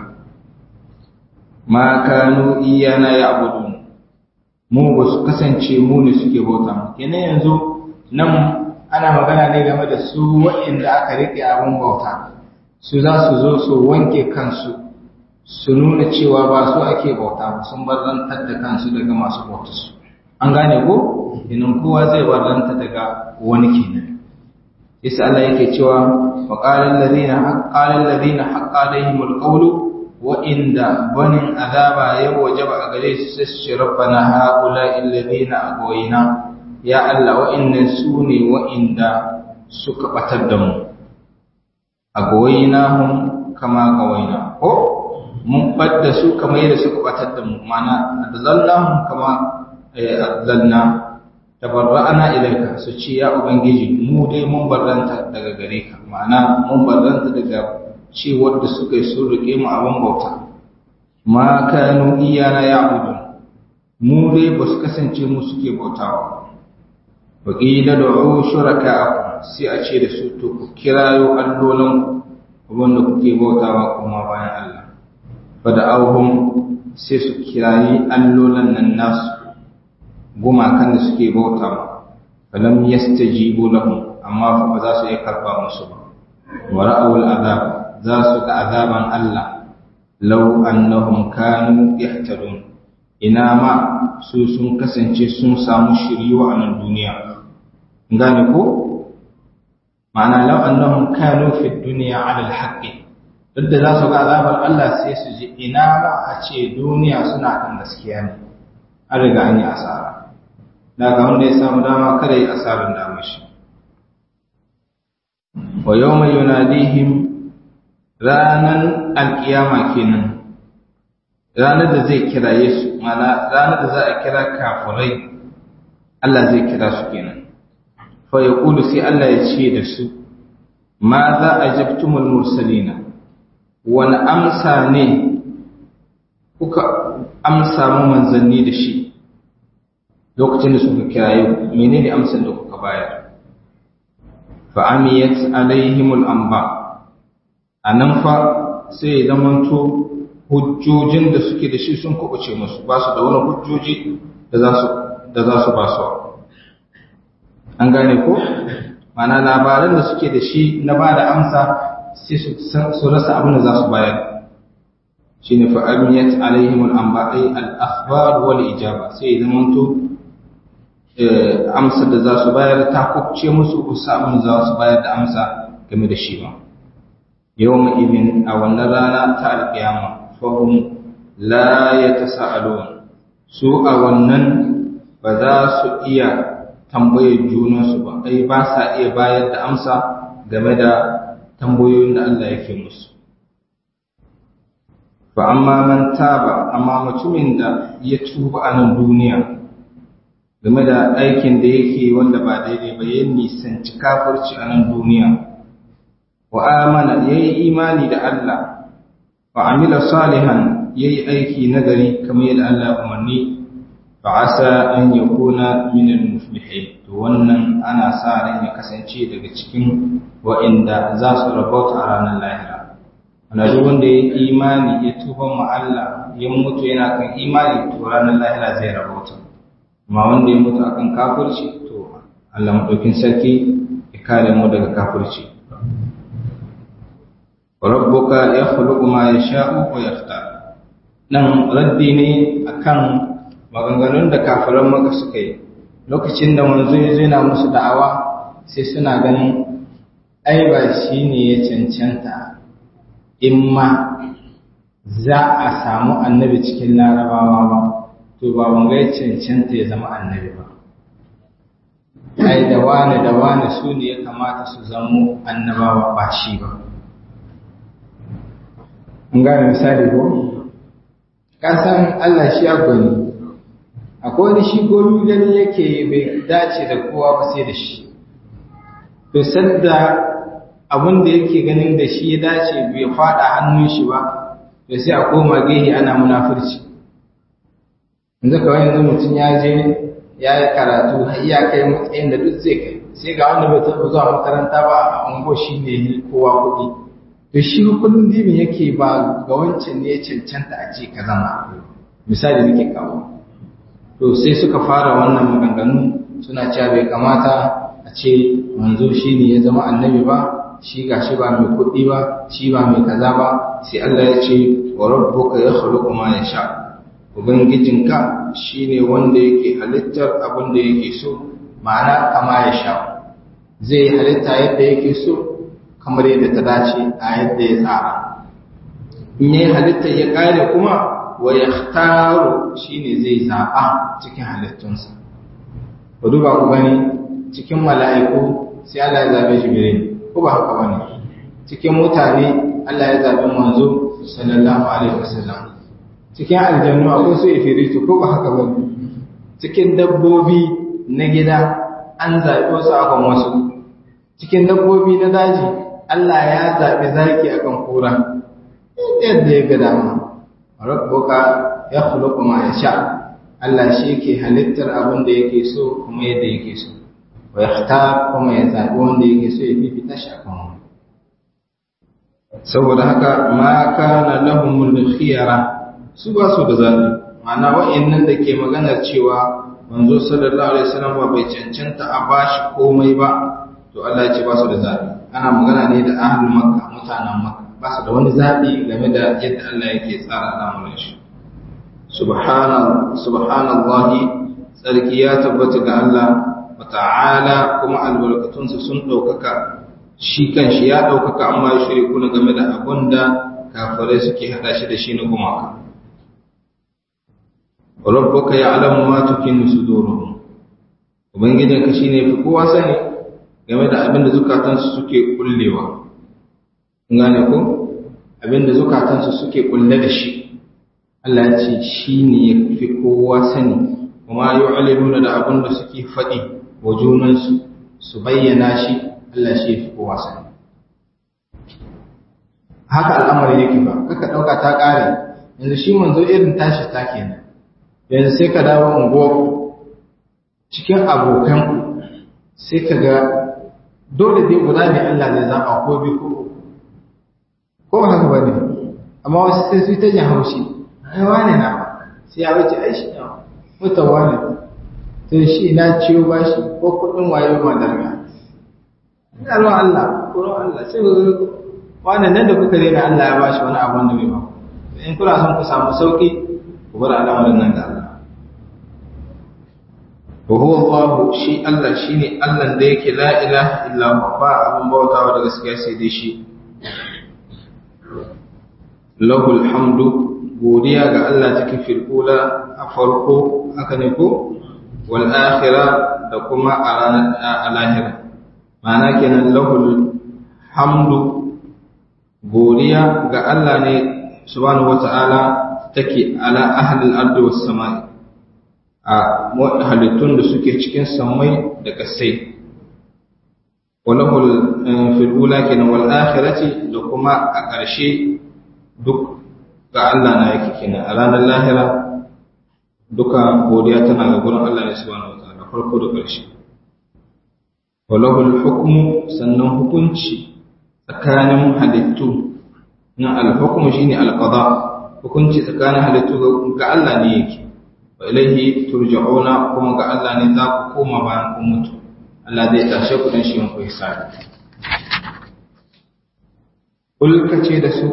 ma kanu iyana ya'budun mu ba su kasance mu ne suke bauta mu kenan yanzu nan ana magana ne game da su waɗanda aka riƙe abin bauta su za su zo su wanke kansu su nuna cewa ba su ake bauta ba sun barzantar da kansu daga masu bauta su an gane ko inan kowa zai barzanta daga wani kenan isa Allah yake cewa wa qala alladhina haqqala alladhina haqqa alaihim alqawlu wa inda banin azaba ya wajaba a gare su sai su rabbana haula alladhina aghwayna ya Allah wa inna sune wa inda suka batar da mu aghwaynahum kama gawaina ko mun badda su kamar yadda suka batar da mu mana adallahum kama adallna tabarra'ana ilaika su ce ya ubangiji mu dai mun barranta daga gare ka ma'ana mun barranta daga cewar da suka yi sun rike mu abin bauta ma kanu iyana ya'budun mu dai ba su kasance mu suke bautawa wa qila du'u shuraka'akum sai a ce da su to ku kirayo allolan ku wanda kuke bautawa kuma bayan Allah fa da auhum sai su kirayi allolan nan nasu gumakan da suke bauta ma falam yastajibu lahum amma fa ba za su iya karba musu ba wa ra'awul azab za su ga azaban Allah law annahum kanu yahtadun ina ma su sun kasance sun samu shiriwa a nan duniya gane ko ma'ana law annahum kanu fi dunya 'ala al-haqqi duk da za su ga azabar Allah sai su ji ina ba a ce duniya suna kan gaskiya ne an riga an yi asara daga wanda ya samu dama kada yi asarar damar shi wa yawma yunadihim ranan alkiyama kenan ranar da zai kiraye su mana ranar da za a kira kafirai Allah zai kira su kenan fa yaqulu sai Allah ya ce da su ma za ajabtumul mursalina wani amsa ne kuka amsa mu manzanni da shi lokacin da suka kiraye menene amsar da kuka bayar fa amiyat alaihimul anba anan fa sai ya zamanto hujjojin da suke da shi sun kubuce musu ba su da wani hujjoji da za su da za su ba su an gane ko mana labaran da suke da shi na ba da amsa sai su rasa abin da za su bayar shine fa amiyat alaihim al-anba'i al-akhbar wal ijaba sai zaman to amsa da za su bayar ta kubce musu ko abin da za su bayar da amsa game da shi ba yawma idin a wannan rana ta alƙiyama fahum la yatasaalun su a wannan ba za su iya tambayar junansu ba ai ba sa iya bayar da amsa game da tambayoyin da Allah yake musu fa amma man taba amma mutumin da ya tuba a nan duniya game da aikin da yake wanda ba daidai ba ya nisanci kafirci a nan duniya wa amana yayi imani da Allah wa amila salihan yayi aiki nagari kamar yadda Allah umarni fa asa an yakuna min al-muflihin to wannan ana sa ran ya kasance daga cikin wa'inda za su rabauta a ranar lahira wanda duk wanda ya imani ya tuba ma Allah ya mutu yana kan imani to ranar lahira zai rabauta amma wanda ya mutu akan kafirci to Allah madaukin sarki ya kare mu daga kafirci rabbuka yakhluqu ma yasha'u wa yakhtar nan raddi ne akan maganganun da kafiran maka suka yi lokacin da manzo ya zo yana musu da'awa sai suna ganin ai ba shi ne ya cancanta in ma za a samu annabi cikin larabawa ba to ba wanga ya cancanta ya zama annabi ba ai da wane da wane su ne ya kamata su zamo annabawa ba shi ba an gane misali ko kasan Allah shi ya gwani akwai wani shi gomi gani yake bai dace da kowa ba sai da shi to sadda abin da yake ganin da shi ya dace bai fada hannun shi ba to sai a koma gehe ana munafurci yanzu kawai yanzu mutum ya je ya yi karatu har ya kai matsayin da duk zai kai sai ga wanda bai taɓa zuwa makaranta ba a ungo shi ne kowa kuɗi to shi kullum dibin yake ba ga wancan ne ya cancanta a ce ka zama misali nake kawo to sai suka fara wannan maganganu suna cewa bai kamata a ce manzo shi ne ya zama annabi ba shi ga shi ba mai kuɗi ba shi ba mai kaza ba sai Allah ya ce wa rabbuka yakhluqu ma yasha ubangijinka shine wanda yake halittar abin da yake so ma'ana kama ya sha zai halitta yadda yake so kamar yadda ta dace a yadda ya tsara in yayi halittar ya kare kuma wa yakhtaru shine zai zaba cikin halittunsa ku duba ku gani cikin mala'iku sai Allah ya zabe Jibril ko ba haka bane cikin mutane Allah ya zabe manzo sallallahu alaihi wasallam cikin aljannu akwai su ifiritu ko ba haka bane cikin dabbobi na gida an zabe wasu akan wasu cikin dabbobi na daji Allah ya zabe zaki akan kura yadda ya ga dama rabbuka yakhluqu ma yasha Allah shi ke halittar abin da yake so kuma yadda yake so wa yakhtar kuma ya zabi wanda yake so ya fifita shi akan wani saboda haka ma kana lahumul khiyara su ba su da zabi ma'ana wa'annan da ke maganar cewa manzo sallallahu alaihi wasallam ba bai cancanta a bashi komai ba to Allah ya ce ba su da zabi ana magana ne da ahlul makka mutanen makka ba su da wani zabi game da yadda Allah yake tsara al'amuran shi subhanallahi tsarki ya tabbata ga Allah wa ta'ala kuma albarkatunsa sun ɗaukaka shi kanshi ya ɗaukaka amma ya shirya kuna game da abun da kafirai suke haɗa shi da shi na gumaka rabbuka ya'lamu ma tukinnu suduruhum ubangijinka shine fi kowa sani game da abin da zukatansu suke kullewa gane ko abin da zukatansu suke kulle da shi Allah ya ce shi ne ya fi kowa sani kuma yu'linuna da abin da suke faɗi wa junansu su bayyana shi Allah shi ya fi kowa sani haka al'amari yake ba kaka ɗauka ta ƙare yanzu shi manzo irin tashi ta kenan yanzu sai ka dawo unguwarku cikin abokanku sai ka ga dole dai guda ne Allah zai zaɓa ko bi ko ko ba haka bane amma wasu sai su ta jin haushi ai wane na sai ya wuce ai shi na mutan wane sai shi na ciwo ba shi ko kuɗin wayo ma darga ina ruwan Allah ko ruwan Allah sai ku wane nan da kuka rena Allah ya bashi wani abu wanda bai ba in kuna son ku samu sauki ku bar al'amarin nan da Allah وهو الله شي الله شيني الله da yake la ilaha illa huwa ba abun bautawa da gaskiya sai dai shi lahul hamdu godiya ga Allah take fil ula a farko haka ne ko wal akhirah da kuma a ranar alahira ma'ana kenan lahul hamdu godiya ga Allah ne subhanahu wata'ala take ala ahli al-ardi was samai a halittun da suke cikin samai da kasai walahul fil ula kenan wal akhirati da kuma a ƙarshe duk ga Allah na yake kenan a ranar lahira duka godiya tana ga gurin Allah ne subhanahu wataala farko da ƙarshe walahul hukmu sannan hukunci tsakanin halittu na al-hukmu shine al-qada hukunci tsakanin halittu ga Allah ne yake wa ilaihi turja'una kuma ga Allah ne za ku koma bayan kun mutu Allah zai tashe ku dan shi ku hisabi kul kace da su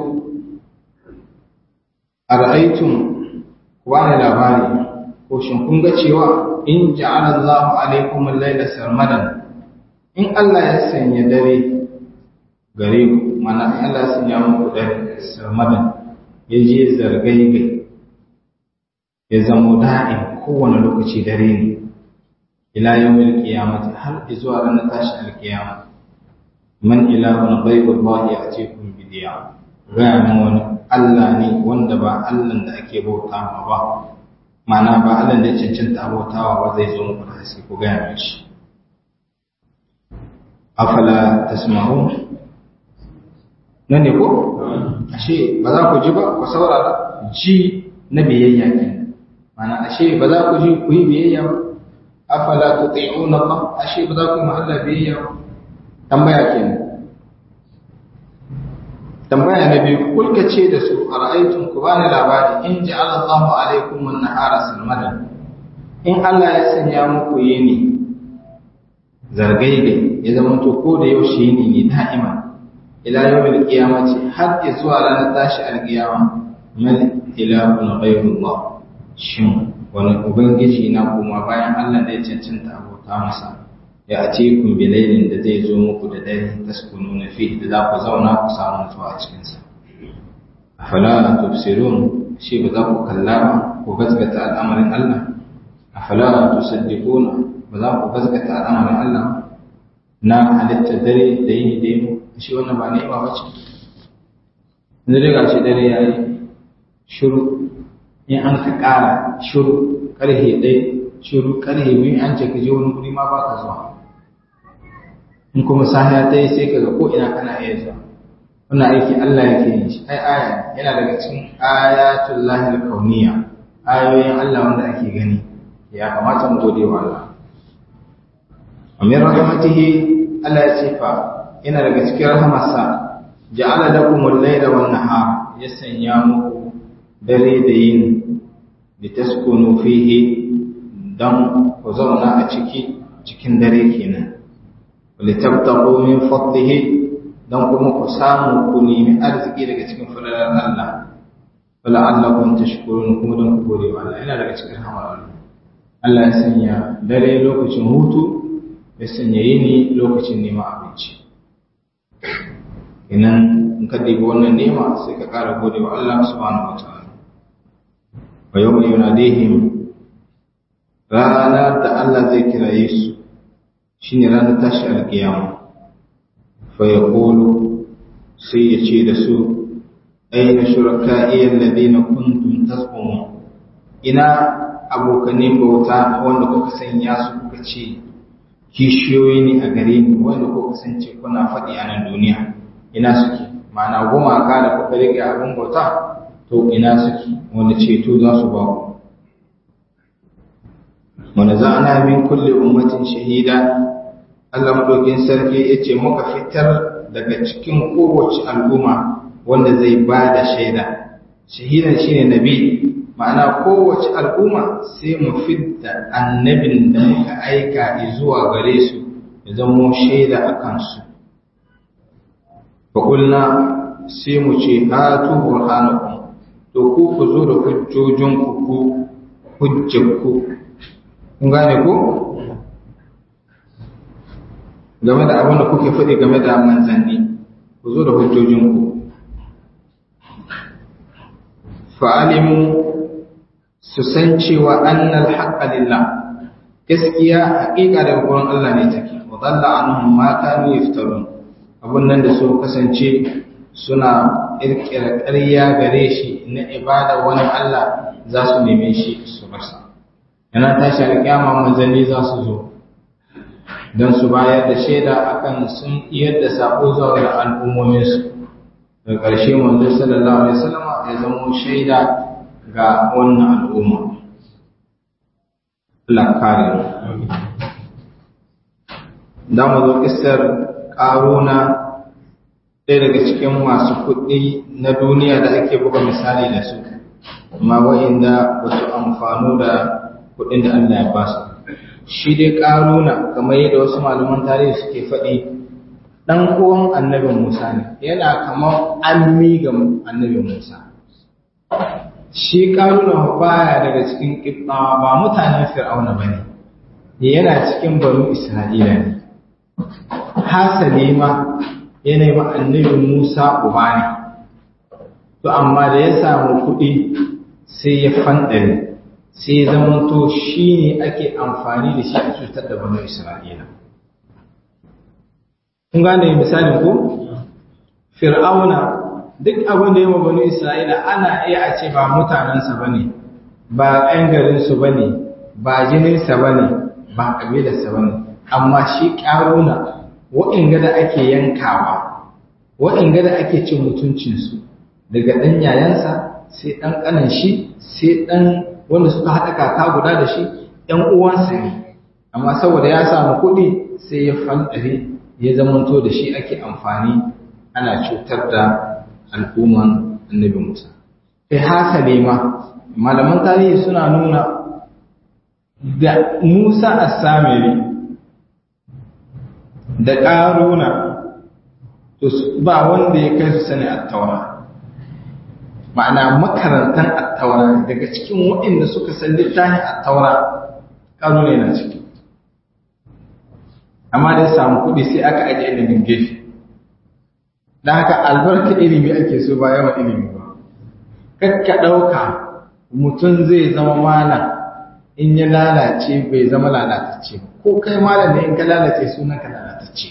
ara'aytum wani labari ko shin kun ga cewa in ja'ala Allahu alaikum al-laila sarmadan in Allah ya sanya dare gare ku mana in Allah ya sanya muku dare sarmadan ya je zargai ya zamo da'in kowane lokaci dare ne ila yawmil qiyamati har zuwa ranar tashi alqiyama man ilahun ghayru Allah ya'tikum bi diya ga wani Allah ne wanda ba Allah da ake bautawa ba mana ba Allah da cancanta bautawa ba zai zo muku da haske ku ga shi afala tasma'un nan ne ko ashe ba za ku ji ba ku saurara ji na biyayya kenan mana ashe ba za ku ji ku yi biyayya ba afala tuti'una Allah ashe ba za ku yi ma Allah biyayya ba tambaya kenan tambaya na biyu kulka ce da su ara'aytum ku bani labari in ja'ala Allahu alaykum an-nahara sarmadan in Allah ya sanya muku yini zargaigai ya zama to ko da yaushe yini ne da'ima ila yawmil qiyamati har zuwa ranar tashi al-qiyama man ilahun ghayrullah shin wani ubangiji na kuma bayan Allah da ya cancanta abota masa ya ce kun bilailin da zai zo muku da dare taskunu na fi da za ku zauna ku samu nutsuwa a cikinsa afala tubsirun shi ba za ku kalla ba ku gaskata al'amarin Allah afala tusaddiquna ba za ku gaskata al'amarin Allah na halitta dare da yini da yini shi wannan ba ni'ima ba ce yanzu dai gashi dare yayi shiru in an ka ƙara shiru ƙarfe ɗaya shiru ƙarfe biyu an ce ka je wani guri ma ba ka zuwa in kuma sahiya ta yi sai ka ga ko'ina kana iya zuwa wannan aiki Allah yake yin shi ai aya yana daga cikin ayatul lahil kauniya ayoyin Allah wanda ake gani ya kamata mu gode wa Allah amin rahmatihi Allah ya ce fa yana daga cikin rahamarsa ja'ala lakum al-layla wan nahar ya sanya muku dare da yin litaskunu fihi dan ku zauna a ciki cikin dare kenan litabtaqu min fadlihi dan kuma ku samu ku nemi arziki daga cikin falalar Allah wala'allakum tashkurun kuma dan ku gode wa Allah yana daga cikin hamar Allah ya sanya dare lokacin hutu ya sanya yini lokacin neman abinci inan in ka ɗiba wannan nema sai ka ƙara gode wa Allah subhanahu wa ta'ala wa yau mai yunadihim ranar da Allah zai kiraye su shine ranar tashi alkiyama fa ya sai ya ce da su aina shuraka'i alladhina kuntum tasqumun ina abokanin bauta wanda kuka sanya su kuka ce kishiyoyi ne a gare ni wanda kuka kasance kuna faɗi a nan duniya ina suke ma'ana gumaka da kuka rike abin bauta to ina suke wanda ceto za su ba ku wanda za ana min kulle ummatin shahida Allah madaukin sarki ya ce muka fitar daga cikin kowace al'umma wanda zai ba da shaida shahidan shine nabi ma'ana kowace al'umma sai mu fidda annabin da muka aika zuwa gare su ya zamo shaida a kansu faƙulna sai mu ce hatu burhanakum to ku ku zo da hujjojinku ku hujjakku kun gane ku game da abin da kuke faɗi game da manzanni ku zo da hujjojinku fa'alimu su san cewa annal haqqa lillah gaskiya haƙiƙa daga gurin Allah ne take wa dalla anhum ma kanu yaftarun abun nan da su kasance suna kirkira ƙarya gare shi na ibada wani Allah za su neme shi su rasa yana tashi alƙiyama manzanni za su zo don su bayar da shaida akan sun iyar da sako zuwa ga al'ummominsu daga ƙarshe manzo sallallahu alaihi wasallam ya zama shaida ga wannan al'umma Allah kare da mu zo kisar ƙaruna ɗaya daga cikin masu kuɗi na duniya da ake buga misali da su amma wa'inda ba su amfano da kuɗin da Allah ya ba su shi dai ƙaruna kamar yadda wasu malaman tarihi suke faɗi ɗan uwan annabin Musa ne yana kamar ammi ga annabin Musa shi ƙaruna baya daga cikin ƙibɗawa ba mutanen fir'auna ba ne yana cikin banu isra'ila ne hasali ma yana ma annabin Musa uba ne to amma da ya samu kuɗi sai ya fanɗare sai zamanto shi ne ake amfani da shi a cutar da banu Isra'ila. Kun gane misalin ko? Fir'auna duk abin da ya ma banu Isra'ila ana iya a ce ba mutanensa ba ne, ba ‘yan garinsu ba ne, ba jininsa ba ne, ba ƙabilarsa ba ne, amma shi ƙaruna wa'inga da ake yankawa, wa'inga da ake cin mutuncinsu daga ɗan yayansa sai ɗan ƙanan shi sai ɗan wanda suka haɗa kaka guda da shi ‘yan uwansa ne, amma saboda ya samu kuɗi sai ya fanɗare ya zamanto da shi ake amfani ana cutar da al'umman annabi Musa. Kai hasale ma, malaman tarihi suna nuna da Musa a samiri da ƙaruna ba wanda ya kai su sani a taura. ma'ana makarantar attaura daga cikin waɗanda suka san littafin attaura ƙaro ne na ciki amma da ya samu kuɗi sai aka ajiye ilimin gefe da haka albarka ilimi ake so ba yawan ilimi ba kakka ɗauka mutum zai zama malam in ya lalace bai zama lalatacce ko kai malam ne in ka lalace sunan ka lalatacce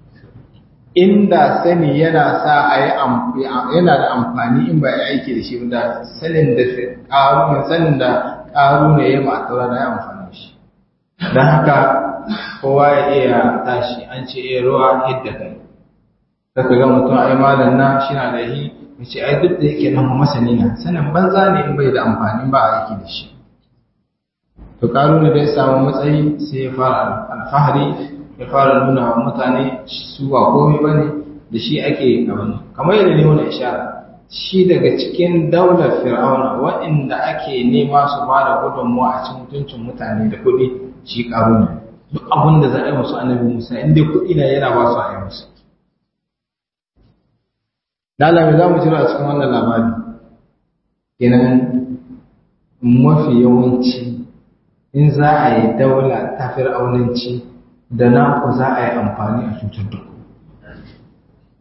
inda sani yana sa a yi yana da amfani in ba ya aiki da shi da sanin da ƙaru sanin da ƙaru ne ya ma'aura da ya amfani shi don haka kowa ya iya tashi an ce iya ruwa hidda kai kaka ga mutum ai malam na shi na da yi mace ai duk da yake nan masani na sanin banza ne in bai da amfani ba a aiki da shi to ƙaru ne da ya samu matsayi sai ya fara alfahari ya fara nuna wa mutane su ba komai ba ne da shi ake abin kamar yadda ne wani ishara shi daga cikin daular fir'auna waɗanda ake nema su ba da gudunmuwa a cikin mutuncin mutane da kuɗi shi ƙaru ne duk abin da za a yi musu annabi musa in dai kuɗi na yana ba su a yi musu lalami za mu jira a cikin wannan labari kenan mafi yawanci in za a yi daula ta fir'aunanci da naku za a yi amfani a cutar da ku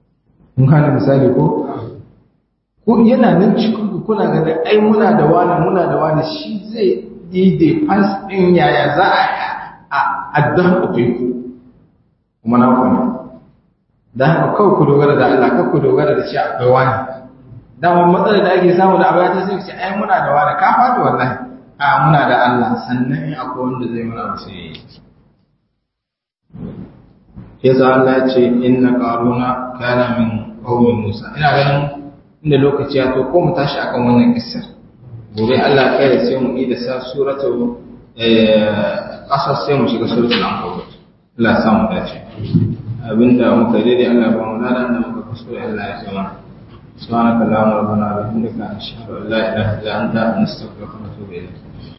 mun gane misali ko ko yana nan cikin ku kuna ganin ai muna da wani muna da wani shi zai daidai fans ɗin yaya za a addan ku kuma na ku ne don haka kawai ku dogara da Allah kawai ku dogara da shi akwai wani dama matsalar da ake samu da abaya ta sai ce ai muna da wani ka faɗi wallahi a muna da Allah sannan in akwai wanda zai mana wasu yayi yasa Allah ya ce inna qaruna kana min qaumi Musa ina ganin inda lokaci ya to ko mu tashi akan wannan kissar gobe Allah kai da sai mu yi da sa suratu qasas sai mu shiga suratul ankabut Allah ya samu dace abinda muka daidai Allah ba mu nada da muka kuskure Allah ya ce mana سبحانك اللهم ربنا وبحمدك نشهد ان لا اله الا انت نستغفرك ونتوب اليك